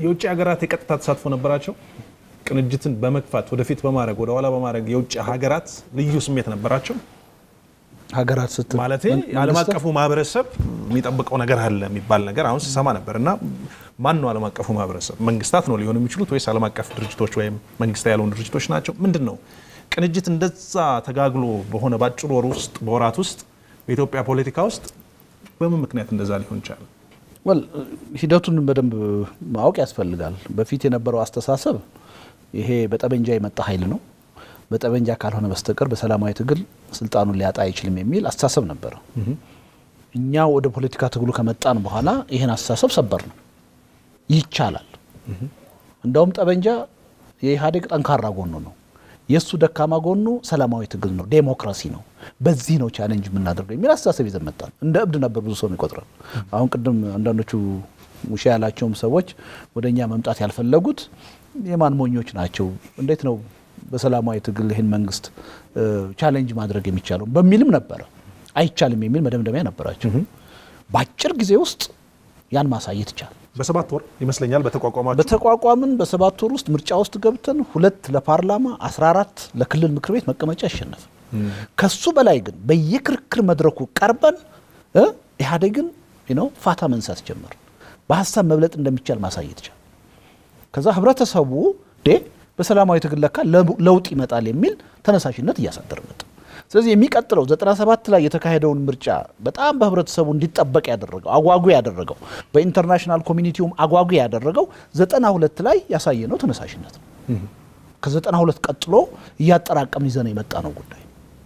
የውጭ ሀገራት የቀጥታ ተሳትፎ ነበራቸው። ቅንጅትን በመግፋት ወደፊት በማድረግ ወደ ኋላ በማድረግ የውጭ ሀገራት ልዩ ስሜት ነበራቸው። ሀገራት ስትል ማለት መን- ዓለም መንግስታት? አቀፉ ማህበረሰብ የሚጠብቀው ነገር አለ የሚባል ነገር አሁን ሲሰማ ነበር እና ማን ነው ዓለም አቀፉ ማህበረሰብ? መንግስታት ነው ሊሆኑ የሚችሉት ወይስ ዓለም አቀፍ ድርጅቶች ወይም መንግስት ያልሆኑ ድርጅቶች ናቸው? ምንድን ነው ቅንጅት እንደዛ ተጋግሎ በሆነ ባጭሩ ወር ውስጥ በወራት ውስጥ በኢትዮጵያ ፖለቲካ ውስጥ በምን ምክንያት እንደዛ ሊሆን ይቻላል? ወል ሂደቱን በደንብ ማወቅ ያስፈልጋል። በፊት የነበረው አስተሳሰብ ይሄ በጠመንጃ የመጣ ኃይል ነው፣ በጠመንጃ ካልሆነ በስተቀር በሰላማዊ ትግል ስልጣኑን ሊያጣ አይችልም የሚል አስተሳሰብ ነበረ። እኛ ወደ ፖለቲካ ትግሉ ከመጣን በኋላ ይህን አስተሳሰብ ሰበር ነው። ይቻላል። እንደውም ጠመንጃ የኢህአዴግ ጠንካራ ጎኑ ነው። የእሱ ደካማ ጎኑ ሰላማዊ ትግል ነው፣ ዴሞክራሲ ነው። በዚህ ነው ቻሌንጅ የምናደርገው የሚል አስተሳሰብ ይዘን መጣን። እንደ እብድ ነበር ብዙ ሰው ይቆጥራል። አሁን ቅድም አንዳንዶቹ ሙሻ ያላቸውም ሰዎች ወደ እኛ መምጣት ያልፈለጉት የማን ሞኞች ናቸው? እንዴት ነው በሰላማዊ ትግል ይህን መንግስት ቻሌንጅ ማድረግ የሚቻለው በሚልም ነበረ። አይቻልም የሚል መደምደሚያ ነበራቸው። በአጭር ጊዜ ውስጥ ያን ማሳየት ይቻላል። በሰባት ወር ይመስለኛል በተቋቋማቸው በተቋቋምን በሰባት ወር ውስጥ ምርጫ ውስጥ ገብተን ሁለት ለፓርላማ 14 ለክልል ምክር ቤት መቀመጫ ያሸነፍ። ከሱ በላይ ግን በየክርክር መድረኩ ቀርበን እ ኢህአዴግን ነው ፋታ መንሳት ጀመር። በሀሳብ መብለጥ እንደሚቻል ማሳየት ይቻል። ከዛ ህብረተሰቡ ዴ በሰላማዊ ትግል ለካ ለውጥ ይመጣል የሚል ተነሳሽነት እያሳደረ መጣ። ስለዚህ የሚቀጥለው 97 ላይ የተካሄደውን ምርጫ በጣም በህብረተሰቡ እንዲጠበቅ ያደረገው አጓጉ ያደረገው በኢንተርናሽናል ኮሚኒቲውም አጓጉ ያደረገው 92 ላይ ያሳየነው ተነሳሽነት ነው። ከ92 ቀጥሎ እያጠራቀምን ይዘን የመጣ ነው ጉዳይ።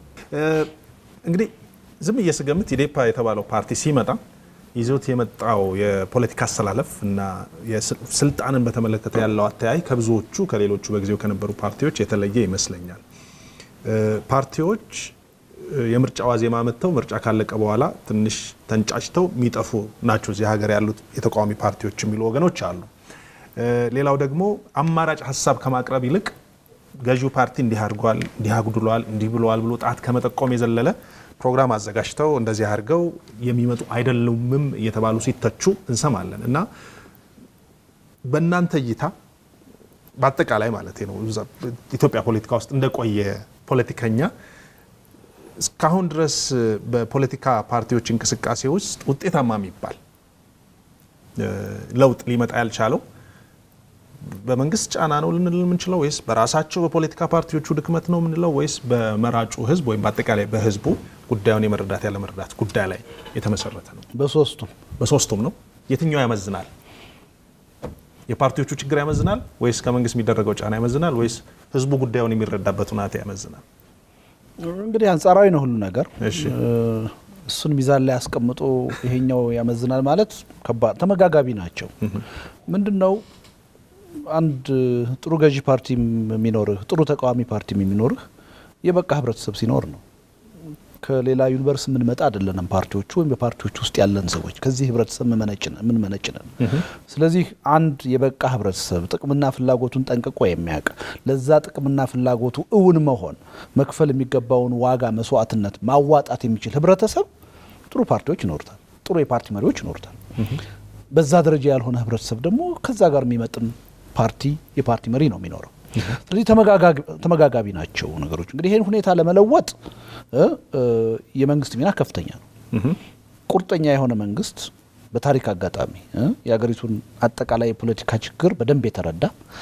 እንግዲህ ዝም እየስገምት ኢዴፓ የተባለው ፓርቲ ሲመጣ ይዞት የመጣው የፖለቲካ አሰላለፍ እና ስልጣንን በተመለከተ ያለው አተያይ ከብዙዎቹ ከሌሎቹ በጊዜው ከነበሩ ፓርቲዎች የተለየ ይመስለኛል። ፓርቲዎች የምርጫ ዋዜማ መጥተው ምርጫ ካለቀ በኋላ ትንሽ ተንጫጭተው የሚጠፉ ናቸው እዚህ ሀገር ያሉት የተቃዋሚ ፓርቲዎች የሚሉ ወገኖች አሉ። ሌላው ደግሞ አማራጭ ሀሳብ ከማቅረብ ይልቅ ገዢው ፓርቲ እንዲህ አድርጓል፣ እንዲህ አጉድሏል፣ እንዲህ ብለዋል ብሎ ጣት ከመጠቆም የዘለለ ፕሮግራም አዘጋጅተው እንደዚህ አድርገው የሚመጡ አይደሉምም እየተባሉ ሲተቹ እንሰማለን እና በእናንተ እይታ በአጠቃላይ ማለት ነው ኢትዮጵያ ፖለቲካ ውስጥ እንደቆየ ፖለቲከኛ እስካሁን ድረስ በፖለቲካ ፓርቲዎች እንቅስቃሴ ውስጥ ውጤታማ የሚባል ለውጥ ሊመጣ ያልቻለው በመንግስት ጫና ነው ልንል የምንችለው ወይስ በራሳቸው በፖለቲካ ፓርቲዎቹ ድክመት ነው የምንለው ወይስ በመራጩ ህዝብ ወይም በአጠቃላይ በህዝቡ ጉዳዩን የመረዳት ያለመረዳት ጉዳይ ላይ የተመሰረተ ነው? በሶስቱም በሶስቱም ነው። የትኛው ያመዝናል? የፓርቲዎቹ ችግር ያመዝናል ወይስ ከመንግስት የሚደረገው ጫና ያመዝናል ወይስ ህዝቡ ጉዳዩን የሚረዳበት ሁናቴ ያመዝናል? እንግዲህ አንጻራዊ ነው ሁሉ ነገር። እሺ እሱን ሚዛን ላይ ያስቀምጦ ይሄኛው ያመዝናል ማለት ከባድ ተመጋጋቢ ናቸው። ምንድን ነው አንድ ጥሩ ገዢ ፓርቲም የሚኖርህ ጥሩ ተቃዋሚ ፓርቲም የሚኖርህ የበቃ ህብረተሰብ ሲኖር ነው። ከሌላ ዩኒቨርስ የምንመጣ አይደለንም። ፓርቲዎቹ ወይም በፓርቲዎቹ ውስጥ ያለን ሰዎች ከዚህ ህብረተሰብ የምንመነጭ ነን። ስለዚህ አንድ የበቃ ህብረተሰብ ጥቅምና ፍላጎቱን ጠንቅቆ የሚያውቅ ለዛ ጥቅምና ፍላጎቱ እውን መሆን መክፈል የሚገባውን ዋጋ መስዋዕትነት ማዋጣት የሚችል ህብረተሰብ ጥሩ ፓርቲዎች ይኖሩታል፣ ጥሩ የፓርቲ መሪዎች ይኖሩታል። በዛ ደረጃ ያልሆነ ህብረተሰብ ደግሞ ከዛ ጋር የሚመጥን ፓርቲ የፓርቲ መሪ ነው የሚኖረው። ስለዚህ ተመጋጋቢ ናቸው ነገሮች። እንግዲህ ይህን ሁኔታ ለመለወጥ የመንግስት ሚና ከፍተኛ ነው። ቁርጠኛ የሆነ መንግስት በታሪክ አጋጣሚ የሀገሪቱን አጠቃላይ የፖለቲካ ችግር በደንብ የተረዳ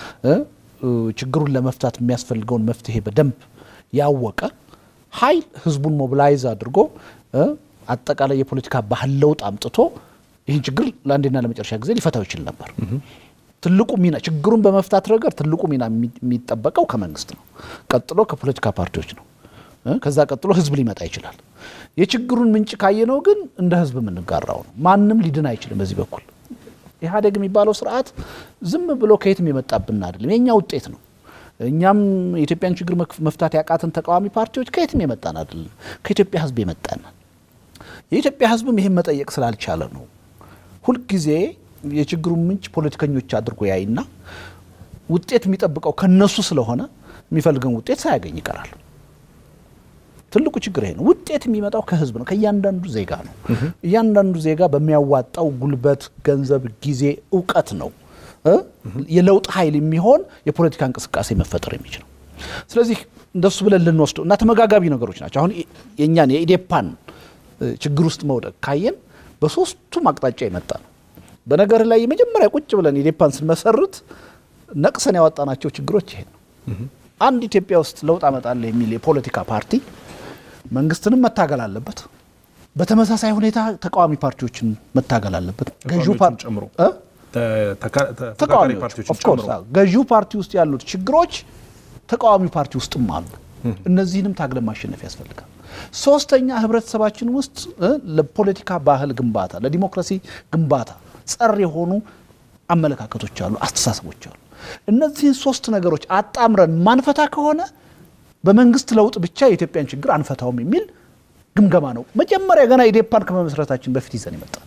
ችግሩን ለመፍታት የሚያስፈልገውን መፍትሄ በደንብ ያወቀ ኃይል ህዝቡን ሞቢላይዝ አድርጎ አጠቃላይ የፖለቲካ ባህል ለውጥ አምጥቶ ይህን ችግር ለአንዴና ለመጨረሻ ጊዜ ሊፈታው ይችል ነበር። ትልቁ ሚና ችግሩን በመፍታት ረገድ ትልቁ ሚና የሚጠበቀው ከመንግስት ነው። ቀጥሎ ከፖለቲካ ፓርቲዎች ነው። ከዛ ቀጥሎ ህዝብ ሊመጣ ይችላል። የችግሩን ምንጭ ካየነው ግን እንደ ህዝብ የምንጋራው ነው። ማንም ሊድን አይችልም። በዚህ በኩል ኢህአዴግ የሚባለው ስርዓት ዝም ብሎ ከየትም የመጣብን አይደለም፣ የእኛ ውጤት ነው። እኛም የኢትዮጵያን ችግር መፍታት ያቃትን ተቃዋሚ ፓርቲዎች ከየትም የመጣን አይደለም፣ ከኢትዮጵያ ህዝብ የመጣን የኢትዮጵያ ህዝብም ይህን መጠየቅ ስላልቻለ ነው ሁልጊዜ የችግሩን ምንጭ ፖለቲከኞች አድርጎ ያይና ውጤት የሚጠብቀው ከነሱ ስለሆነ የሚፈልገን ውጤት ሳያገኝ ይቀራል። ትልቁ ችግር ይሄ ነው። ውጤት የሚመጣው ከህዝብ ነው፣ ከእያንዳንዱ ዜጋ ነው። እያንዳንዱ ዜጋ በሚያዋጣው ጉልበት፣ ገንዘብ፣ ጊዜ፣ እውቀት ነው እ የለውጥ ኃይል የሚሆን የፖለቲካ እንቅስቃሴ መፈጠር የሚችለው። ስለዚህ እንደሱ ብለን ልንወስደው እና ተመጋጋቢ ነገሮች ናቸው። አሁን የእኛን የኢዴፓን ችግር ውስጥ መውደቅ ካየን በሶስቱም አቅጣጫ የመጣ ነው። በነገር ላይ የመጀመሪያ ቁጭ ብለን ኢዴፓን ስንመሰርት ነቅሰን ያወጣናቸው ችግሮች ይሄ ነው። አንድ ኢትዮጵያ ውስጥ ለውጥ አመጣለሁ የሚል የፖለቲካ ፓርቲ መንግስትንም መታገል አለበት። በተመሳሳይ ሁኔታ ተቃዋሚ ፓርቲዎችን መታገል አለበት። ገዢው ፓርቲ ጨምሮ እ? ተፎካካሪ ተቃዋሚዎች ፓርቲዎችን ኦፍ ኮርስ ጨምሮ አዎ። ገዢው ፓርቲ ውስጥ ያሉት ችግሮች ተቃዋሚ ፓርቲ ውስጥም አሉ። እነዚህንም ታግለን ማሸነፍ ያስፈልጋል። ሶስተኛ ህብረተሰባችን ውስጥ እ ለፖለቲካ ባህል ግንባታ፣ ለዲሞክራሲ ግንባታ ጸር የሆኑ አመለካከቶች አሉ፣ አስተሳሰቦች አሉ። እነዚህን ሶስት ነገሮች አጣምረን ማንፈታ ከሆነ በመንግስት ለውጥ ብቻ የኢትዮጵያን ችግር አንፈታውም የሚል ግምገማ ነው። መጀመሪያ ገና ኢዴፓን ከመመስረታችን በፊት ይዘን ይመጣል።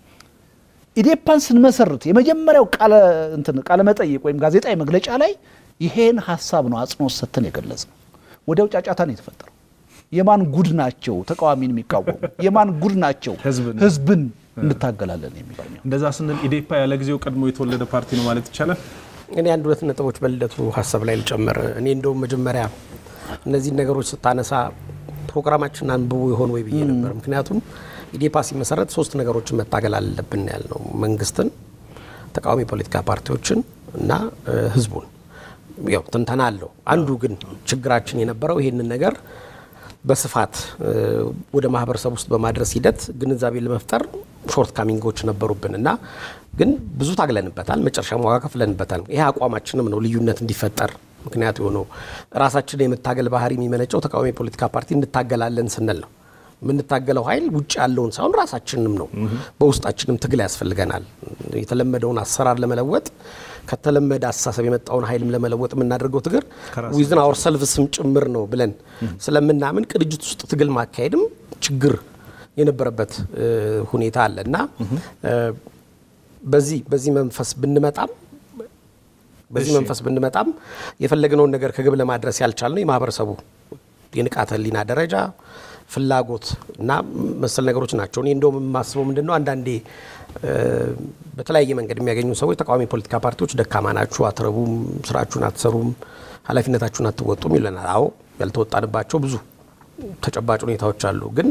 ኢዴፓን ስንመሰርት የመጀመሪያው ቃለ እንትን ቃለ መጠይቅ ወይም ጋዜጣዊ መግለጫ ላይ ይሄን ሀሳብ ነው አጽንኦት ሰጥተን የገለጽ ነው። ወዲያው ጫጫታ ነው የተፈጠረው። የማን ጉድ ናቸው ተቃዋሚን የሚቃወሙ የማን ጉድ ናቸው ህዝብን- ህዝብን እንታገላለን የሚል ነው። እንደዛ ስንል ኢዴፓ ያለ ጊዜው ቀድሞ የተወለደ ፓርቲ ነው ማለት ይቻላል። እኔ አንድ ሁለት ነጥቦች በልደቱ ሀሳብ ላይ ልጨምር። እኔ እንደውም መጀመሪያ እነዚህን ነገሮች ስታነሳ ፕሮግራማችን አንብቦ ይሆን ወይ ብዬ ነበር። ምክንያቱም ኢዴፓ ሲመሰረት ሶስት ነገሮችን መታገል አለብን ያልነው መንግስትን፣ ተቃዋሚ ፖለቲካ ፓርቲዎችን እና እ፣ ህዝቡን። ያው ትንተና አለው። አንዱ ግን ችግራችን የነበረው ይሄንን ነገር በስፋት እ፣ ወደ ማህበረሰብ ውስጥ በማድረስ ሂደት ግንዛቤ ለመፍጠር ሾርት ካሚንጎች ነበሩብን እና ግን ብዙ ታግለንበታል። መጨረሻም ዋጋ ከፍለንበታል። ይሄ አቋማችንም ነው ልዩነት እንዲፈጠር ምክንያት የሆነው ራሳችን የመታገል ባህሪ የሚመነጨው ተቃዋሚ የፖለቲካ ፓርቲ እንታገላለን ስንል ነው። የምንታገለው ኃይል ውጭ ያለውን ሳይሆን ራሳችንንም ነው። በውስጣችንም ትግል ያስፈልገናል። የተለመደውን አሰራር ለመለወጥ ከተለመደ አስተሳሰብ የመጣውን ኃይልም ለመለወጥ የምናደርገው ትግር ከራስ ዊዝን አወር ሰልፍስም ጭምር ነው ብለን ስለምናምን ቅንጅት ውስጥ ትግል ማካሄድም ችግር የነበረበት እ፣ ሁኔታ አለ እና እ፣ በዚህ በዚህ መንፈስ ብንመጣም በዚህ እሺ። መንፈስ ብንመጣም የፈለግነውን ነገር ከግብ ለማድረስ ያልቻልነው የማህበረሰቡ የንቃተ ህሊና ደረጃ ፍላጎት እና መሰል ነገሮች ናቸው። እኔ እንደውም የማስበው ምንድን ነው አንዳንዴ እ፣ በተለያየ መንገድ የሚያገኙ ሰዎች ተቃዋሚ ፖለቲካ ፓርቲዎች ደካማ ናችሁ፣ አትረቡም፣ ስራችሁን አትሰሩም፣ ኃላፊነታችሁን አትወጡም ይለናል። አዎ ያልተወጣንባቸው ብዙ ተጨባጭ ሁኔታዎች አሉ። ግን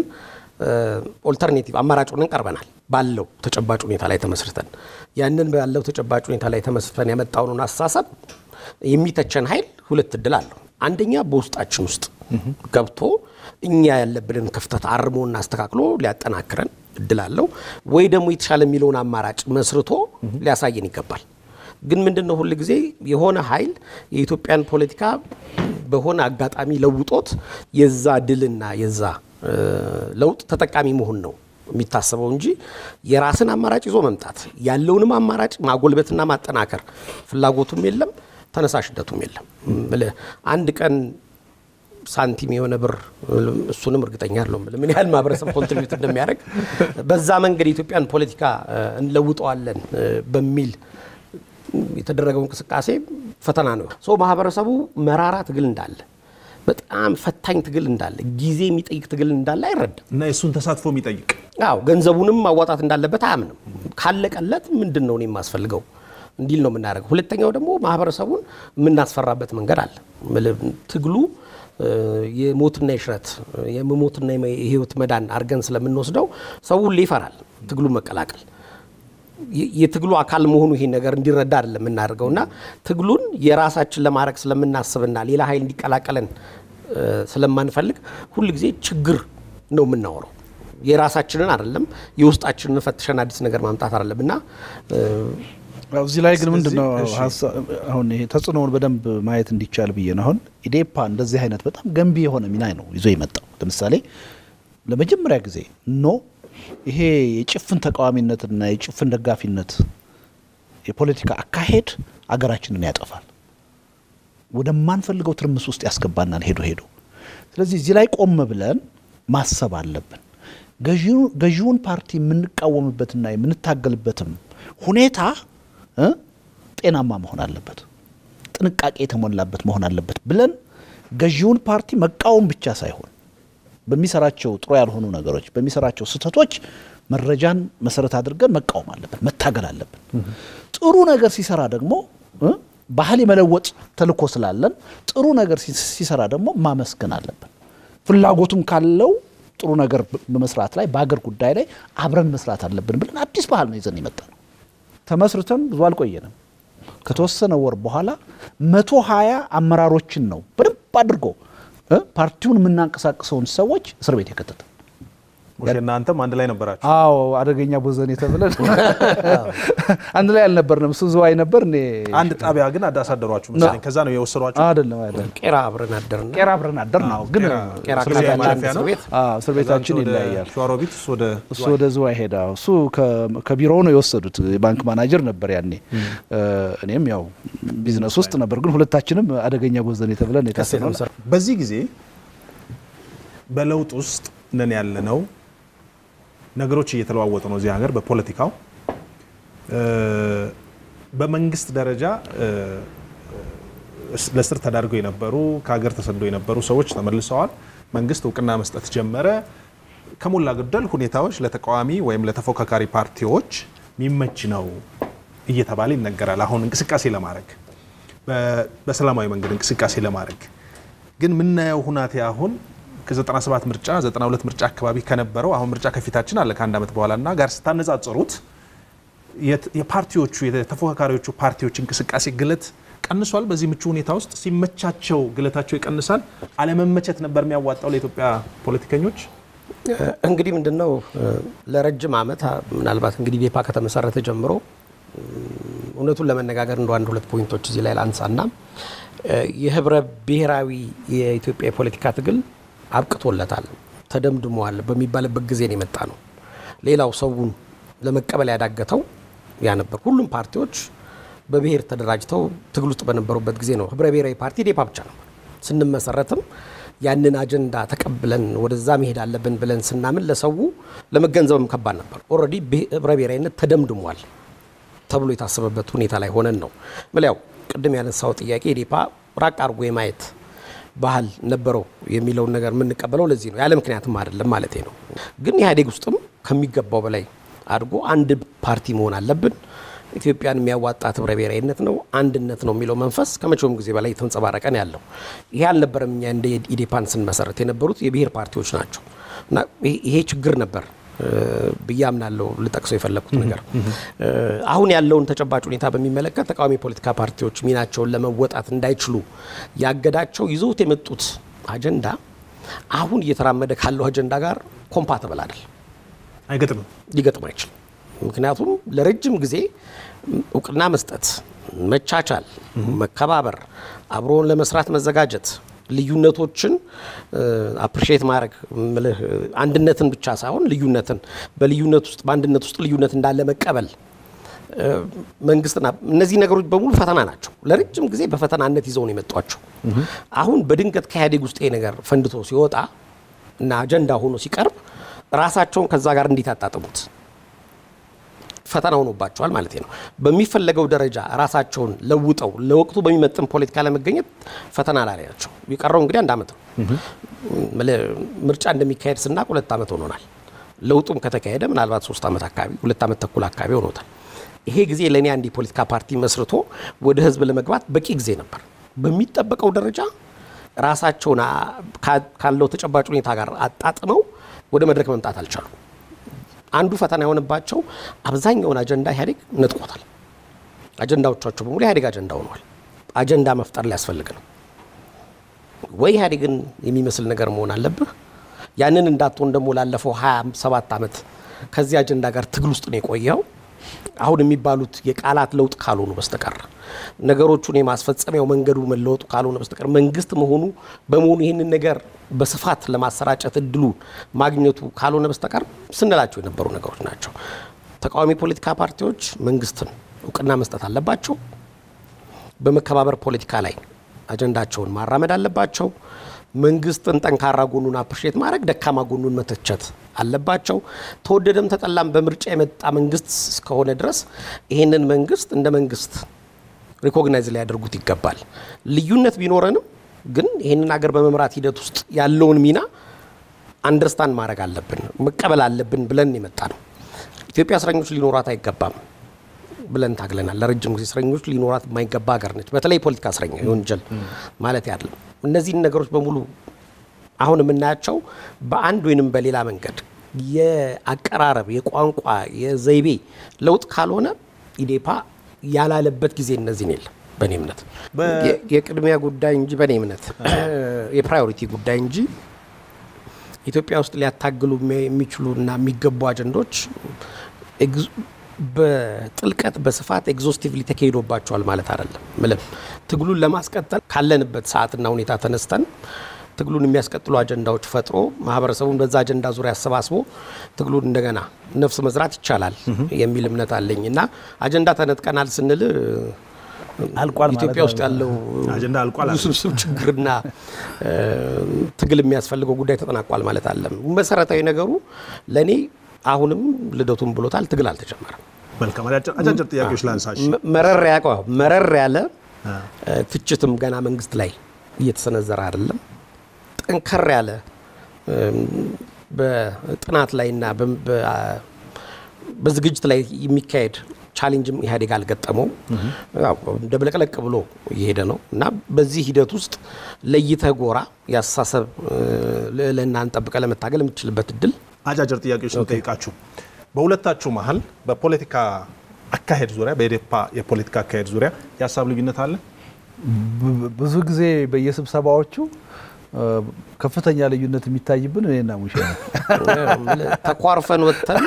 ኦልተርኔቲቭ አማራጭ ሆነን ቀርበናል። ባለው ተጨባጭ ሁኔታ ላይ ተመስርተን ያንን ባለው ተጨባጭ ሁኔታ ላይ ተመስርተን ያመጣውን አስተሳሰብ የሚተቸን ኃይል ሁለት እድል አለው። አንደኛ በውስጣችን ውስጥ ገብቶ እኛ ያለብንን ክፍተት አርሞና አስተካክሎ ሊያጠናክረን እድል አለው። ወይ ደግሞ የተሻለ የሚለውን አማራጭ መስርቶ ሊያሳየን ይገባል። ግን ምንድን ነው ሁል ጊዜ የሆነ ኃይል የኢትዮጵያን ፖለቲካ በሆነ አጋጣሚ ለውጦት የዛ ድልና የዛ እ፣ ለውጥ ተጠቃሚ መሆን ነው የሚታሰበው እንጂ የራስን አማራጭ ይዞ መምጣት ያለውንም አማራጭ ማጎልበትና ማጠናከር ፍላጎቱም የለም፣ ተነሳሽነቱም የለም። እምልህ አንድ ቀን ሳንቲም የሆነ ብር እሱንም እርግጠኛ አይደለሁም ብልህ ምን ያህል ማህበረሰብ ኮንትሪቢዩት እንደሚያደርግ በዛ መንገድ የኢትዮጵያን ፖለቲካ እ፣ እንለውጠዋለን እ፣ በሚል የተደረገው እንቅስቃሴ ፈተና ነው። ሶ ማህበረሰቡ መራራ ትግል እንዳለ በጣም ፈታኝ ትግል እንዳለ ጊዜ የሚጠይቅ ትግል እንዳለ አይረዳም። እና የእሱን ተሳትፎ የሚጠይቅ አዎ ገንዘቡንም ማዋጣት እንዳለበት አያምንም። ካለቀለት ምንድን ነው እኔ የማስፈልገው እንዲል ነው የምናደርገው። ሁለተኛው ደግሞ ማህበረሰቡን የምናስፈራበት መንገድ አለ። ምል- ትግሉ እ፣ የሞትና የሽረት የመሞትና የህይወት መዳን አድርገን ስለምንወስደው ሰው ሁሌ ይፈራል ትግሉን መቀላቀል የ- የትግሉ አካል መሆኑ ይሄ ነገር እንዲረዳ አይደለም የምናደርገው እና ትግሉን የራሳችን ለማድረግ ስለምናስብና ሌላ ኃይል እንዲቀላቀለን እ፣ ስለማንፈልግ ሁል ጊዜ ችግር ነው የምናወራው። የራሳችንን አይደለም የውስጣችንን ፈትሸን አዲስ ነገር ማምጣት አይደለም እና እ፣ ያው እዚህ ላይ ግን ምንድን ነው ስለዚህ፣ እሺ። ሀሳ- አሁን ይሄ ተጽዕኖውን በደንብ ማየት እንዲቻል ብዬ ነው። አሁን ኢዴፓ እንደዚህ አይነት በጣም ገንቢ የሆነ ሚና ነው ይዞ የመጣው። ለምሳሌ ለመጀመሪያ ጊዜ ኖ ይሄ የጭፍን ተቃዋሚነትና የጭፍን ደጋፊነት የፖለቲካ አካሄድ አገራችንን ያጠፋል፣ ወደማንፈልገው ትርምስ ውስጥ ያስገባናል ሄዶ ሄዶ። ስለዚህ እዚህ ላይ ቆም ብለን ማሰብ አለብን። ገዢው- ገዢውን ፓርቲ የምንቃወምበትና የምንታገልበትም ሁኔታ እ ጤናማ መሆን አለበት፣ ጥንቃቄ የተሞላበት መሆን አለበት ብለን ገዢውን ፓርቲ መቃወም ብቻ ሳይሆን በሚሰራቸው ጥሩ ያልሆኑ ነገሮች፣ በሚሰራቸው ስህተቶች መረጃን መሰረት አድርገን መቃወም አለብን፣ መታገል አለብን። ጥሩ ነገር ሲሰራ ደግሞ እ ባህል የመለወጥ ተልእኮ ስላለን ጥሩ ነገር ሲ- ሲሰራ ደግሞ ማመስገን አለብን። ፍላጎቱም ካለው ጥሩ ነገር በመስራት ላይ በሀገር ጉዳይ ላይ አብረን መስራት አለብን ብለን አዲስ ባህል ነው ይዘን የመጣ ነው። ተመስርተን ብዙ አልቆየንም። ከተወሰነ ወር በኋላ መቶ ሀያ አመራሮችን ነው በደንብ አድርጎ እ ፓርቲውን የምናንቀሳቅሰውን ሰዎች እስር ቤት የከተተ ሙሼና አንተም አንድ ላይ ነበራችሁ። አዎ አደገኛ ቦዘኔ ተብለን አንድ ላይ አልነበርንም። እሱ ዝዋይ ነበር፣ እኔ አንድ ጣቢያ ግን አዳሳደሯችሁ መሰለኝ። ከዛ ነው የወሰዷችሁ። አይደለም አይደለም። ቄራ አብረን አደርና ቄራ አብረን አደር ነው ግን ቄራ እስር ቤት አካባቢ ያለ ማለፊያ አንድ ነው። እስር ቤት አዎ እስር ቤታችን ወደ ይለያያል። ሸዋሮቢት እሱ ወደ እሱ ወደ ዝዋይ ሄዳ እሱ ከ- ከቢሮው ነው የወሰዱት። የባንክ ማናጀር ነበር ያኔ። እኔም ያው ቢዝነስ ውስጥ ነበር፣ ግን ሁለታችንም አደገኛ ቦዘኔ ተብለን የታሰነው በዚህ ጊዜ በለውጥ ውስጥ ነን ያለነው። ነገሮች እየተለዋወጡ ነው እዚህ ሀገር በፖለቲካው እ፣ በመንግስት ደረጃ እ፣ እስ- ለስር ተዳርገው የነበሩ ከሀገር ተሰደው የነበሩ ሰዎች ተመልሰዋል። መንግስት እውቅና መስጠት ጀመረ። ከሞላ ጎደል ሁኔታዎች ለተቃዋሚ ወይም ለተፎካካሪ ፓርቲዎች የሚመች ነው እየተባለ ይነገራል። አሁን እንቅስቃሴ ለማድረግ በ- በሰላማዊ መንገድ እንቅስቃሴ ለማድረግ ግን የምናየው ሁናቴ አሁን ከ97 ምርጫ 92 ምርጫ አካባቢ ከነበረው አሁን ምርጫ ከፊታችን አለ ከአንድ ዓመት በኋላ እና ጋር ስታነጻጽሩት የት- የፓርቲዎቹ የተፎካካሪዎቹ ፓርቲዎች እንቅስቃሴ ግለት ቀንሷል። በዚህ ምቹ ሁኔታ ውስጥ ሲመቻቸው ግለታቸው ይቀንሳል። አለመመቸት ነበር የሚያዋጣው ለኢትዮጵያ ፖለቲከኞች። እንግዲህ ምንድን ነው ለረጅም ዓመት ምናልባት እንግዲህ ዴፓ ከተመሰረተ ጀምሮ እውነቱን ለመነጋገር እንደ አንድ ሁለት ፖይንቶች እዚህ ላይ ላንሳና የህብረ ብሔራዊ የኢትዮጵያ የፖለቲካ ትግል አብቅቶለታል፣ ተደምድሟል በሚባልበት ጊዜ ነው የመጣ ነው። ሌላው ሰውን ለመቀበል ያዳገተው ያ ነበር። ሁሉም ፓርቲዎች በብሔር ተደራጅተው ትግል ውስጥ በነበሩበት ጊዜ ነው። ህብረ ብሔራዊ ፓርቲ ዴፓ ብቻ ነበር። ስንመሰረትም ያንን አጀንዳ ተቀብለን ወደዛ መሄድ አለብን ብለን ስናምን ለሰው ለመገንዘብም ከባድ ነበር። ኦልሬዲ ህብረ ብሔራዊነት ተደምድሟል ተብሎ የታሰበበት ሁኔታ ላይ ሆነን ነው ምልያው ቅድም ያነሳው ጥያቄ ኢዴፓ ራቅ አድርጎ የማየት ባህል ነበረው የሚለውን ነገር የምንቀበለው ለዚህ ነው። ያለ ምክንያትም አይደለም ማለት ነው። ግን ኢህአዴግ ውስጥም ከሚገባው በላይ አድርጎ አንድ ፓርቲ መሆን አለብን፣ ኢትዮጵያን የሚያዋጣት ህብረ ብሔራዊነት ነው፣ አንድነት ነው የሚለው መንፈስ ከመቼውም ጊዜ በላይ የተንጸባረቀ ነው ያለው። ይሄ አልነበረም። እኛ እንደ ኢዴፓን ስንመሰረት የነበሩት የብሔር ፓርቲዎች ናቸው እና ይሄ ችግር ነበር ብዬ አምናለሁ። ልጠቅሰው የፈለግኩት ነገር አሁን ያለውን ተጨባጭ ሁኔታ በሚመለከት ተቃዋሚ የፖለቲካ ፓርቲዎች ሚናቸውን ለመወጣት እንዳይችሉ ያገዳቸው ይዘውት የመጡት አጀንዳ አሁን እየተራመደ ካለው አጀንዳ ጋር ኮምፓተብል አይደል፣ አይገጥምም፣ ሊገጥም አይችልም። ምክንያቱም ለረጅም ጊዜ እውቅና መስጠት፣ መቻቻል፣ መከባበር፣ አብሮን ለመስራት መዘጋጀት ልዩነቶችን አፕሪሼት ማድረግ ምልህ አንድነትን ብቻ ሳይሆን ልዩነትን በልዩነት ውስጥ በአንድነት ውስጥ ልዩነት እንዳለ መቀበል መንግስትና እነዚህ ነገሮች በሙሉ ፈተና ናቸው። ለረጅም ጊዜ በፈተናነት ይዘው ነው የመጧቸው። አሁን በድንገት ከኢህአዴግ ውስጥ ይሄ ነገር ፈንድቶ ሲወጣ እና አጀንዳ ሆኖ ሲቀርብ ራሳቸውን ከዛ ጋር እንዴት አጣጥሙት ፈተና ሆኖባቸዋል ማለት ነው። በሚፈለገው ደረጃ ራሳቸውን ለውጠው ለወቅቱ በሚመጥን ፖለቲካ ለመገኘት ፈተና ላይ ናቸው። የቀረው እንግዲህ አንድ ዓመት ነው። ምርጫ እንደሚካሄድ ስናቅ ሁለት ዓመት ሆኖናል። ለውጡም ከተካሄደ ምናልባት ሶስት ዓመት አካባቢ ሁለት ዓመት ተኩል አካባቢ ሆኖታል። ይሄ ጊዜ ለእኔ አንድ የፖለቲካ ፓርቲ መስርቶ ወደ ህዝብ ለመግባት በቂ ጊዜ ነበር። በሚጠበቀው ደረጃ ራሳቸውን ካለው ተጨባጭ ሁኔታ ጋር አጣጥመው ወደ መድረክ መምጣት አልቻሉም። አንዱ ፈተና የሆነባቸው አብዛኛውን አጀንዳ ኢህአዴግ ነጥቆታል። አጀንዳዎቻቸው በሙሉ ኢህአዴግ አጀንዳ ሆኗል። አጀንዳ መፍጠር ሊያስፈልግ ነው ወይ ኢህአዴግን የሚመስል ነገር መሆን አለብህ። ያንን እንዳትሆን ደግሞ ላለፈው 27 ዓመት ከዚህ አጀንዳ ጋር ትግል ውስጥ ነው የቆየው። አሁን የሚባሉት የቃላት ለውጥ ካልሆኑ በስተቀር ነገሮቹን የማስፈጸሚያው መንገዱ መለወጡ ካልሆነ በስተቀር መንግስት መሆኑ በመሆኑ ይህንን ነገር በስፋት ለማሰራጨት እድሉ ማግኘቱ ካልሆነ በስተቀር ስንላቸው የነበሩ ነገሮች ናቸው። ተቃዋሚ ፖለቲካ ፓርቲዎች መንግስትን እውቅና መስጠት አለባቸው። በመከባበር ፖለቲካ ላይ አጀንዳቸውን ማራመድ አለባቸው። መንግስትን ጠንካራ ጎኑን አፕሪሼት ማድረግ፣ ደካማ ጎኑን መተቸት አለባቸው። ተወደደም ተጠላም በምርጫ የመጣ መንግስት እስከሆነ ድረስ ይህንን መንግስት እንደ መንግስት ሪኮግናይዝ ሊያደርጉት ይገባል። ልዩነት ቢኖረንም ግን ይህንን ሀገር በመምራት ሂደት ውስጥ ያለውን ሚና አንደርስታንድ ማድረግ አለብን፣ መቀበል አለብን ብለን የመጣ ነው። ኢትዮጵያ እስረኞች ሊኖራት አይገባም ብለን ታግለናል። ለረጅም ጊዜ እስረኞች ሊኖራት የማይገባ ሀገር ነች። በተለይ የፖለቲካ እስረኛ የወንጀል ማለት ያለ እነዚህን ነገሮች በሙሉ አሁን የምናያቸው በአንድ ወይንም በሌላ መንገድ የአቀራረብ፣ የቋንቋ፣ የዘይቤ ለውጥ ካልሆነ ኢዴፓ ያላለበት ጊዜ እነዚህን የለም። በእኔ እምነት የ- የቅድሚያ ጉዳይ እንጂ በእኔ እምነት የፕራዮሪቲ ጉዳይ እንጂ ኢትዮጵያ ውስጥ ሊያታግሉ የሚ- የሚችሉ እና የሚገቡ አጀንዶች ኤግዝ- በጥልቀት በስፋት ኤግዞስቲቭሊ ተካሂዶባቸዋል ማለት አይደለም። ምልም ትግሉን ለማስቀጠል ካለንበት ሰዓትና ሁኔታ ተነስተን ትግሉን የሚያስቀጥሉ አጀንዳዎች ፈጥሮ ማህበረሰቡን በዛ አጀንዳ ዙሪያ አሰባስቦ ትግሉን እንደገና ነፍስ መዝራት ይቻላል የሚል እምነት አለኝ እና አጀንዳ ተነጥቀናል ስንል አልቋል ማለት ኢትዮጵያ ውስጥ ያለው አጀንዳ አልቋል አለ። ውስብስብ ችግርና እ፣ ትግል የሚያስፈልገው ጉዳይ ተጠናቋል ማለት አለም። መሰረታዊ ነገሩ ለእኔ አሁንም ልደቱን ብሎታል፣ ትግል አልተጀመረም። መልካም አጫጭር አጫጭር ጥያቄዎች ላንሳሽ። መ- መረር ያቀ መረር ያለ እ፣ ትችትም ገና መንግስት ላይ እየተሰነዘረ አይደለም። ጠንከር ያለ እም፣ በጥናት ላይና በ- በ- በዝግጅት ላይ የሚካሄድ ቻሌንጅም ኢህአዴግ አልገጠመው ያው ደብለቅለቅ ብሎ እየሄደ ነው እና በዚህ ሂደት ውስጥ ለይተህ ጎራ የአስተሳሰብ እ፣ ልዕልናን ጠብቀህ ለመታገል የምትችልበት እድል አጫጭር ጥያቄዎች ነው ጠይቃችሁ። በሁለታችሁ መሀል በፖለቲካ አካሄድ ዙሪያ በኢዴፓ የፖለቲካ አካሄድ ዙሪያ የሀሳብ ልዩነት አለ? ብ- ብዙ ጊዜ በየስብሰባዎቹ እ፣ ከፍተኛ ልዩነት የሚታይብን እኔና ሙሼ ነው። ተኳርፈን ወጥተን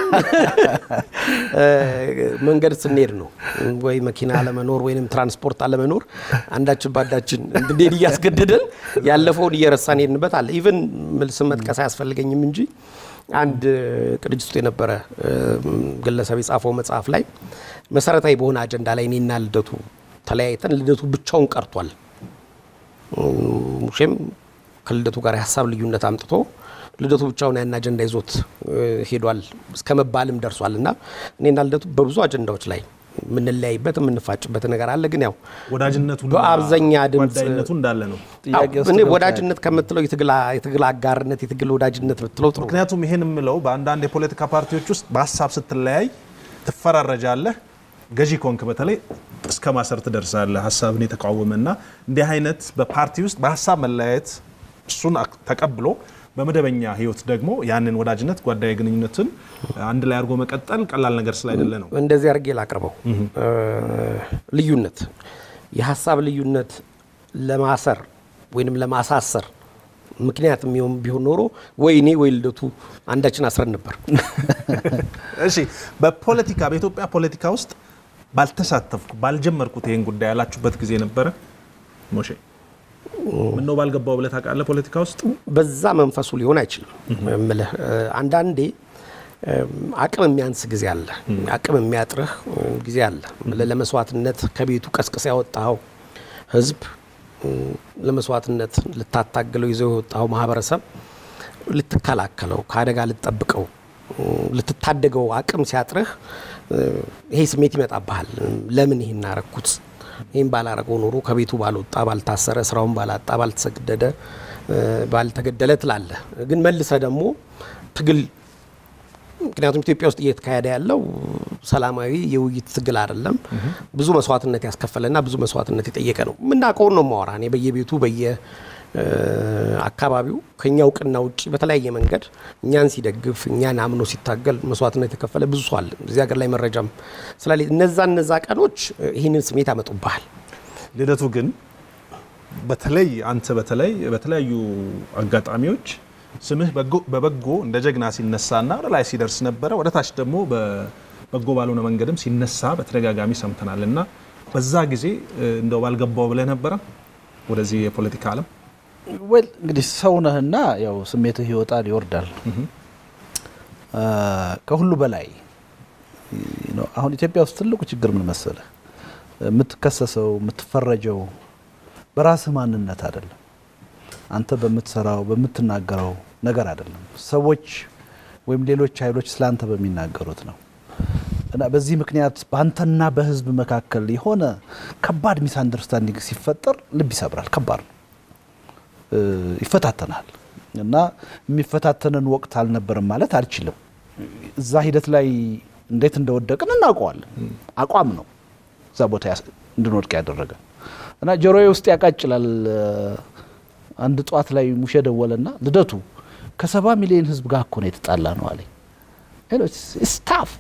እ፣ መንገድ ስንሄድ ነው ወይ መኪና አለመኖር ወይም ትራንስፖርት አለመኖር አንዳችን ባንዳችን እንድንሄድ እያስገደደን ያለፈውን እየረሳን ሄድንበት አለ። ኢቨን ስም መጥቀስ አያስፈልገኝም እንጂ አንድ ቅንጅት ውስጥ የነበረ እ፣ ግለሰብ የጻፈው መጽሐፍ ላይ መሰረታዊ በሆነ አጀንዳ ላይ እኔና ልደቱ ተለያይተን ልደቱ ብቻውን ቀርቷል። ሙሼም ከልደቱ ጋር የሀሳብ ልዩነት አምጥቶ ልደቱ ብቻውን ያን አጀንዳ ይዞት እ፣ ሄዷል እስከ መባልም ደርሷል። እና እኔና ልደቱ በብዙ አጀንዳዎች ላይ የምንለያይበት የምንፋጭበት ነገር አለ። ግን ያው ወዳጅነቱ በአብዛኛ ድምፅ ጓዳይነቱ እንዳለ ነው። ጥያቄ ውስጥ እኔ ገብቶ ወዳጅነት ከምትለው የትግል የትግል አጋርነት የትግል ወዳጅነት ብትለው ጥሩ ነው። ምክንያቱም ይሄን የምለው በአንዳንድ የፖለቲካ ፓርቲዎች ውስጥ በሀሳብ ስትለያይ ትፈራረጃለህ። ገዢ ኮንክ በተለይ እስከ ማሰር ትደርሳለህ። ሀሳብን የተቃወመና እንዲህ አይነት በፓርቲ ውስጥ በሀሳብ መለያየት እሱን አክ- ተቀብሎ በመደበኛ ህይወት ደግሞ ያንን ወዳጅነት ጓዳዊ ግንኙነትን አንድ ላይ አድርጎ መቀጠል ቀላል ነገር ስላይደለ ነው። እንደዚህ አድርጌ ላቅርበው። ልዩነት የሀሳብ ልዩነት ለማሰር ወይንም ለማሳሰር ምክንያት የሚሆን ቢሆን ኖሮ ወይ እኔ ወይ ልደቱ አንዳችን አስረን ነበር። እሺ በፖለቲካ በኢትዮጵያ ፖለቲካ ውስጥ ባልተሳተፍኩ ባልጀመርኩት ይሄን ጉዳይ ያላችሁበት ጊዜ ነበረ? ሞሼ ምን ነው ባልገባው ብለህ ታውቃለህ? ፖለቲካ ውስጥ በዛ መንፈሱ ሊሆን አይችልም። እምልህ እ፣ አንዳንዴ እ፣ አቅም የሚያንስ ጊዜ አለ፣ አቅም የሚያጥርህ እ፣ ጊዜ አለ። እምልህ ለመስዋዕትነት ከቤቱ ቀስቅሰ ያወጣኸው ህዝብ እ፣ ለመስዋዕትነት ልታታግለው ይዘው የወጣኸው ማህበረሰብ ልትከላከለው ከአደጋ ልትጠብቀው እ፣ ልትታደገው አቅም ሲያጥርህ እ፣ ይሄ ስሜት ይመጣብሃል። ለምን ይሄን አረኩት? ይህም ባላረገው ኖሮ ከቤቱ ባልወጣ፣ ባልታሰረ፣ ስራውን ባላጣ፣ ባልተሰደደ፣ እ፣ ባልተገደለ ትላለህ። ግን መልሰ ደግሞ ትግል ምክንያቱም ኢትዮጵያ ውስጥ እየተካሄደ ያለው ሰላማዊ የውይይት ትግል አይደለም። ብዙ መስዋዕትነት ያስከፈለና ብዙ መስዋዕትነት የጠየቀ ነው። የምናውቀውን ነው ማወራ እኔ በየቤቱ በየ እ፣ አካባቢው ከኛ እውቅና ውጭ በተለያየ መንገድ እኛን ሲደግፍ እኛን አምኖ ሲታገል መስዋዕትነት የተከፈለ ብዙ ሰው አለ። እዚህ ሀገር ላይ መረጃም ስላለ እነዛ እነዛ ቀኖች እ፣ ይህንን ስሜት ያመጡብሃል። ልደቱ ግን በተለይ አንተ በተለይ በተለያዩ አጋጣሚዎች ስምህ በጎ- በበጎ እንደ ጀግና ሲነሳና ወደ ላይ ሲደርስ ነበረ። ወደ ታች ደግሞ በበጎ ባልሆነ መንገድም ሲነሳ በተደጋጋሚ ሰምተናል እና በዛ ጊዜ እ፣ እንደው ባልገባው ብለህ ነበረ ወደዚህ የፖለቲካ ዓለም ወል እንግዲህ ሰው ነህና ያው ስሜትህ ይወጣል ይወርዳል። አ፣ ከሁሉ በላይ ነው አሁን ኢትዮጵያ ውስጥ ትልቁ ችግር ምን መሰለህ? የምትከሰሰው የምትፈረጀው በራስህ ማንነት አይደለም። አንተ በምትሰራው በምትናገረው ነገር አይደለም። ሰዎች ወይም ሌሎች ኃይሎች ስላንተ በሚናገሩት ነው። እና በዚህ ምክንያት በአንተና በህዝብ መካከል የሆነ ከባድ ሚስ አንደርስታንዲንግ ሲፈጠር ልብ ይሰብራል። ከባድ ነው። እ፣ ይፈታተናል። እና የሚፈታተንን ወቅት አልነበረም ማለት አልችልም። እዛ ሂደት ላይ እንዴት እንደወደቅን እናውቀዋለን። አቋም ነው እዛ ቦታ ያስ- እንድንወድቅ ያደረገ እና ጆሮዬ ውስጥ ያቃጭላል። አንድ ጠዋት ላይ ሙሼ ደወለና ልደቱ ከሰባ ሚሊዮን ህዝብ ጋር እኮ ነው የተጣላ ነው አለኝ። ስታፍ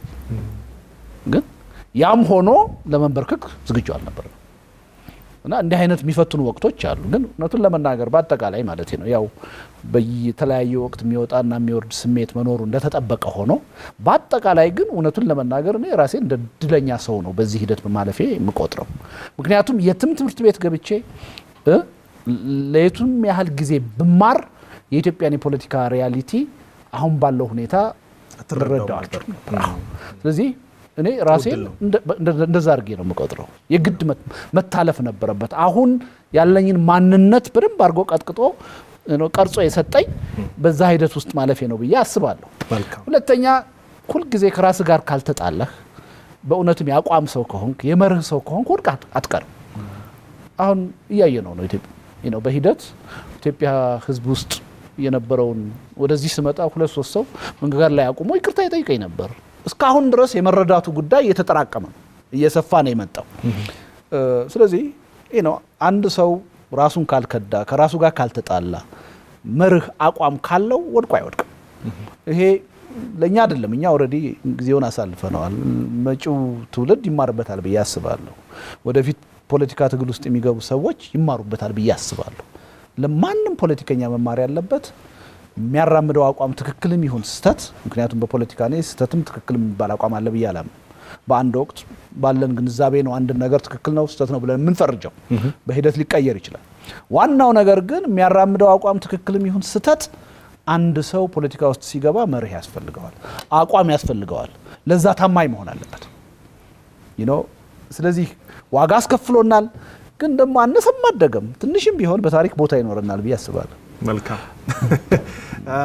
ግን ያም ሆኖ ለመንበርከክ ዝግጁ አልነበረም። እና እንዲህ አይነት የሚፈትኑ ወቅቶች አሉ። ግን እውነቱን ለመናገር በአጠቃላይ ማለት ነው ያው በየተለያየ ወቅት የሚወጣና የሚወርድ ስሜት መኖሩ እንደተጠበቀ ሆኖ በአጠቃላይ ግን እውነቱን ለመናገር እኔ ራሴ እንደ እድለኛ ሰው ነው በዚህ ሂደት በማለፌ የምቆጥረው። ምክንያቱም የትም ትምህርት ቤት ገብቼ እ ለየቱም ያህል ጊዜ ብማር የኢትዮጵያን የፖለቲካ ሪያሊቲ አሁን ባለው ሁኔታ አትረዳውም ልረዳው ነበር። አልችልም ነበር። አዎ። ስለዚህ እኔ ራሴን ነው። እንደ- እንደ- እንደዛ አድርጌ ነው የምቆጥረው። የግድ መት- መታለፍ ነበረበት። አሁን ያለኝን ማንነት በደንብ አድርጎ ቀጥቅጦ ነው ቀርጾ የሰጠኝ በዛ ሂደት ውስጥ ማለፌ ነው ብዬ አስባለሁ። መልካም ሁለተኛ ሁልጊዜ ከራስ ጋር ካልተጣላህ በእውነትም የአቋም ሰው ከሆንክ የመርህ ሰው ከሆንክ ወድቅ አት- አትቀርም። አሁን እያየ ነው ነው ኢትዮጵያ ነው በሂደት ኢትዮጵያ ሕዝብ ውስጥ የነበረውን ወደዚህ ስመጣ ሁለት ሶስት ሰው መንገድ ላይ አቁሞ ይቅርታ ይጠይቀኝ ነበር። እስካሁን ድረስ የመረዳቱ ጉዳይ እየተጠራቀመ ነው፣ እየሰፋ ነው የመጣው። እ፣ ስለዚህ ይህ ነው አንድ ሰው ራሱን ካልከዳ ከራሱ ጋር ካልተጣላ መርህ አቋም ካለው ወድቆ አይወድቅም። ይሄ ለእኛ አይደለም፣ እኛ ኦልሬዲ ጊዜውን አሳልፈነዋል። መጪው ትውልድ ይማርበታል ብዬ አስባለሁ። ወደፊት ፖለቲካ ትግል ውስጥ የሚገቡ ሰዎች ይማሩበታል ብዬ አስባለሁ። ለማንም ፖለቲከኛ መማር ያለበት የሚያራምደው አቋም ትክክልም ይሁን ስህተት፣ ምክንያቱም በፖለቲካ እኔ ስህተትም ትክክልም የሚባል አቋም አለ ብዬ አላምንም። በአንድ ወቅት ባለን ግንዛቤ ነው አንድን ነገር ትክክል ነው ስህተት ነው ብለን የምንፈርጀው። በሂደት ሊቀየር ይችላል። ዋናው ነገር ግን የሚያራምደው አቋም ትክክልም ይሁን ስህተት አንድ ሰው ፖለቲካ ውስጥ ሲገባ መርህ ያስፈልገዋል፣ አቋም ያስፈልገዋል። ለዛ ታማኝ መሆን አለበት። you know ስለዚህ ዋጋ አስከፍሎናል፣ ግን ደግሞ አነሰም አደገም ትንሽም ቢሆን በታሪክ ቦታ ይኖረናል ብዬ አስባለሁ። መልካም አ፣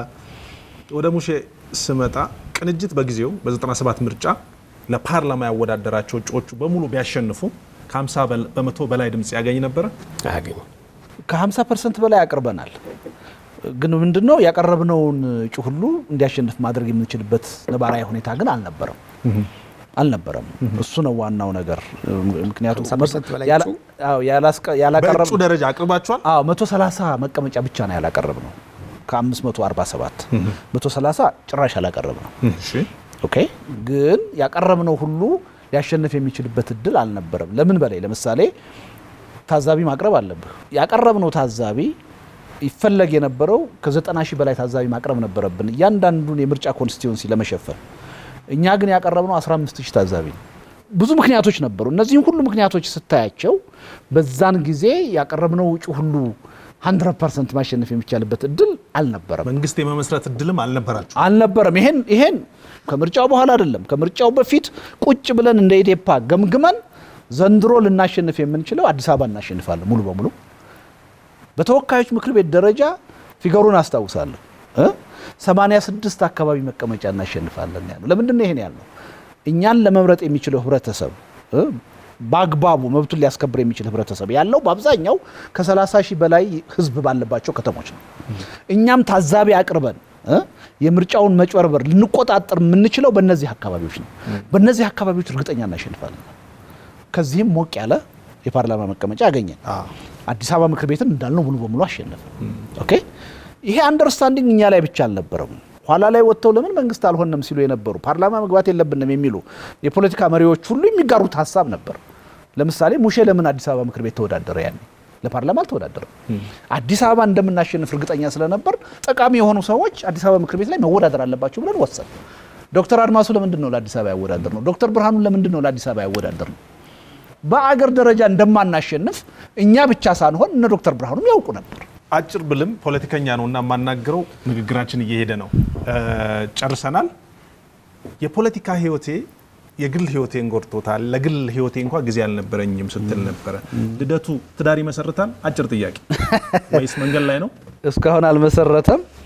ወደ ሙሼ ስመጣ ቅንጅት በጊዜው በ97 ምርጫ ለፓርላማ ያወዳደራቸው እጩዎቹ በሙሉ ቢያሸንፉ ከ50 በል- በመቶ በላይ ድምፅ ያገኝ ነበረ። አያገኙም። ከ50 ፐርሰንት በላይ አቅርበናል። ግን ምንድነው ያቀረብነውን እጩ ሁሉ እንዲያሸንፍ ማድረግ የምንችልበት ነባራዊ ሁኔታ ግን አልነበረም አልነበረም። እሱ ነው ዋናው ነገር። ምክንያቱም 50% በላይ ያላ- እጩ? አዎ፣ ያላስቀ- ያላቀረብ በእጩ ደረጃ አቅርባቸዋል። አዎ 130 መቀመጫ ብቻ ነው ያላቀረብ ነው ከ547 130 ጭራሽ ያላቀረብ ነው። እሺ ኦኬ ግን ያቀረብነው ሁሉ ሊያሸንፍ የሚችልበት እድል አልነበረም። ለምን በላይ ለምሳሌ ታዛቢ ማቅረብ አለብህ። ያቀረብነው ታዛቢ ይፈለግ የነበረው ከዘጠና ሺህ በላይ ታዛቢ ማቅረብ ነበረብን እያንዳንዱን የምርጫ ኮንስቲትዌንሲ ለመሸፈን። እኛ ግን ያቀረብነው 15 ሺህ ታዛቢ ነው። ብዙ ምክንያቶች ነበሩ። እነዚህም ሁሉ ምክንያቶች ስታያቸው በዛን ጊዜ ያቀረብነው ውጭ ሁሉ 100 ፐርሰንት ማሸነፍ የሚቻልበት እድል አልነበረም መንግስት የመመስረት እድልም አልነበራቸው። አልነበረም። ይሄን ይሄን ከምርጫው በኋላ አይደለም ከምርጫው በፊት ቁጭ ብለን እንደ ኢዴፓ ገምግመን ዘንድሮ ልናሸንፍ የምንችለው አዲስ አበባ እናሸንፋለን ሙሉ በሙሉ በተወካዮች ምክር ቤት ደረጃ ፊገሩን አስታውሳለሁ እ 86 አካባቢ መቀመጫ እናሸንፋለን ያለው ለምንድን ነው ይሄን ያልነው? እኛን ለመምረጥ የሚችለው ህብረተሰብ እ በአግባቡ መብቱን ሊያስከብር የሚችል ህብረተሰብ ያለው በአብዛኛው ከ30 ሺህ በላይ ህዝብ ባለባቸው ከተሞች ነው። እኛም ታዛቢ አቅርበን እ የምርጫውን መጭበርበር ልንቆጣጠር የምንችለው በእነዚህ አካባቢዎች ነው። በእነዚህ አካባቢዎች እርግጠኛ እናሸንፋለን። ከዚህም ሞቅ ያለ የፓርላማ መቀመጫ ያገኘን አዲስ አበባ ምክር ቤትን እንዳልነው ሙሉ በሙሉ አሸነፈ። ኦኬ ይሄ አንደርስታንዲንግ እኛ ላይ ብቻ አልነበረም። ኋላ ላይ ወጥተው ለምን መንግስት አልሆነም ሲሉ የነበሩ ፓርላማ መግባት የለብንም የሚሉ የፖለቲካ መሪዎች ሁሉ የሚጋሩት ሀሳብ ነበር። ለምሳሌ ሙሼ ለምን አዲስ አበባ ምክር ቤት ተወዳደረ? ያኔ ለፓርላማ አልተወዳደረም። አዲስ አበባ እንደምናሸንፍ እርግጠኛ ስለነበር ጠቃሚ የሆኑ ሰዎች አዲስ አበባ ምክር ቤት ላይ መወዳደር አለባቸው ብለን ወሰን። ዶክተር አድማሱ ለምንድን ነው ለአዲስ አበባ ያወዳደር ነው? ዶክተር ብርሃኑ ለምንድን ነው ለአዲስ አበባ ያወዳደር ነው? በአገር ደረጃ እንደማናሸንፍ እኛ ብቻ ሳንሆን እነ ዶክተር ብርሃኑም ያውቁ ነበር። አጭር ብልም ፖለቲከኛ ነው እና የማናገረው ንግግራችን እየሄደ ነው። እ ጨርሰናል። የፖለቲካ ህይወቴ የግል ህይወቴን ጎድቶታል፣ ለግል ህይወቴ እንኳ ጊዜ አልነበረኝም ስትል ነበረ። ልደቱ ትዳር ይመሰርታል? አጭር ጥያቄ። ወይስ መንገድ ላይ ነው? እስካሁን አልመሰረተም።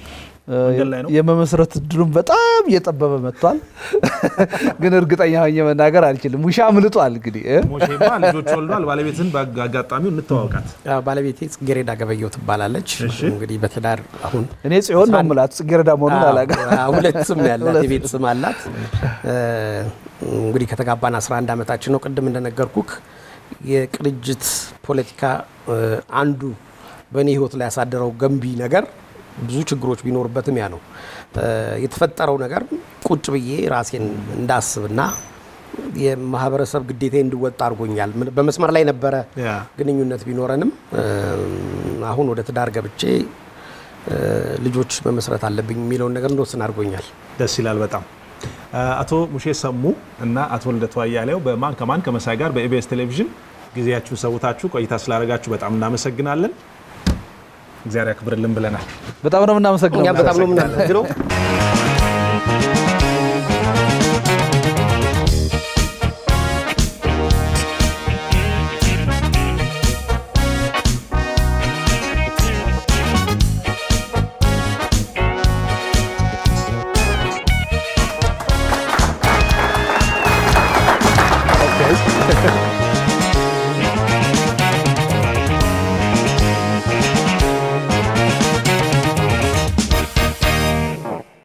መንገድ ላይ ነው? የመመስረት እድሉም በጣም እየጠበበ መጥቷል። ግን እርግጠኛ ሆኜ መናገር አልችልም። ውሻ አምልጧል። እንግዲህ እ? ሞሼማ ልጆች ወልዷል። ባለቤትን በአጋጣሚው እንተዋወቃት። ያው ባለቤቴ ጽጌሬዳ ገበየው ትባላለች። እሺ። እንግዲህ በትዳር አሁን እኔ ጽዮን ነው የምላት ጽጌረዳ መሆኑን አላውቅም። አዎ፣ ሁለት ስም ያላት ሁለት የቤት ስም አላት። እ፣ እንግዲህ ከተጋባን 11 ዓመታችን ነው። ቅድም እንደነገርኩክ የቅንጅት ፖለቲካ እ፣ አንዱ በእኔ ህይወት ላይ ያሳደረው ገንቢ ነገር ብዙ ችግሮች ቢኖርበትም ያ ነው እ፣ የተፈጠረው ነገር ቁጭ ብዬ ራሴን እንዳስብና የማህበረሰብ ግዴታ እንድወጣ አድርጎኛል። ምን- በመስመር ላይ ነበረ ያ ግንኙነት ቢኖረንም እ፣ አሁን ወደ ትዳር ገብቼ እ፣ ልጆች መመስረት አለብኝ የሚለውን ነገር እንደወስን አድርጎኛል። ደስ ይላል በጣም አቶ ሙሼ ሰሙ እና አቶ ልደቱ አያሌው በማን ከማን ከመሳይ ጋር በኢቢኤስ ቴሌቪዥን ጊዜያችሁን ሰውታችሁ ቆይታ ስላደረጋችሁ በጣም እናመሰግናለን። እግዚአብሔር ያክብርልን ብለናል። በጣም ነው የምናመሰግነው። እኛም በጣም ነው የምናመሰግነው።